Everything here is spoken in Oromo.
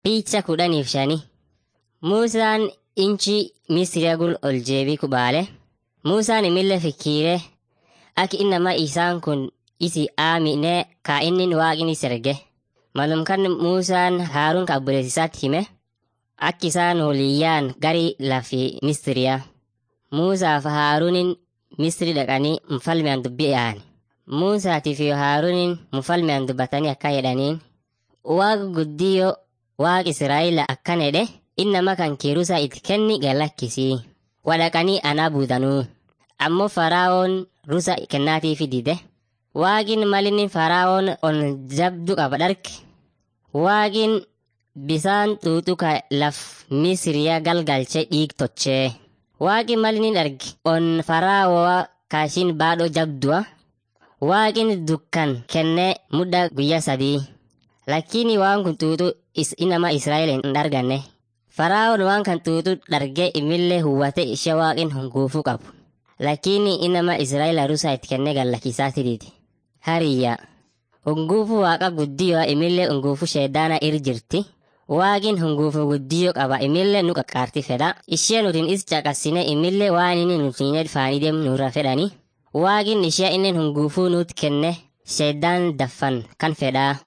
Picha kudhaniif shani. Muusaan inchi Misiriyaa gul ol jeebii kubaale. Muusaan imillee fikkiire akka innama isaan kun isi aamine kaa inni waaqni serge. Malum kan Muusaan Haaruun ka obboleessisaatti hime akka isaan waliyyaan gari lafi Misiriyaa. Muusaa fi Haaruunin Misiri dhaqanii mufalmean dubbii yaa'an. Muusaatii fi Haaruunin mufalmean dubbatanii akka jedhaniin waaqa guddiyoo waaqa Israa'eel akkan jedhe innama kan kiirusa itti kenni galakkisii. Wadhaqanii anaa buutanuu. Ammoo Faraa'oon rusa kennaatiifi dide. Waaqin malinni Faraa'oon on jabdu qaba dharke. Waaqin bisaan xuuxuka laf Misiriyaa galgalchee dhiig tochee. Waaqin malinni dharge on Faraa'oo kaashin baadhoo jabdua. Waaqin dukkan kennee mudda guyyaa sadii. Lakkiini waan kun xuuxu is inama Israa'eel hin darganne. Faraa'oon waan kan xuuxu dhargee imillee huwwate ishee waaqin hunguufuu qabu. Lakkiini inama Israa'eel rusaa itti kennee gallakkisaati didi. Hariyya. Hunguufuu waaqa guddiyoo imillee hunguufuu sheedaana ir jirti. Waaqin hunguufuu guddiyoo qaba imillee nu qaqqaarti fedha. Ishee nutiin is caqasine imillee waan inni nutiin faanii deemu nurra fedhani. Waaqin ishee inni hunguufuu nuut kenne sheedaan daffan kan fedhaa.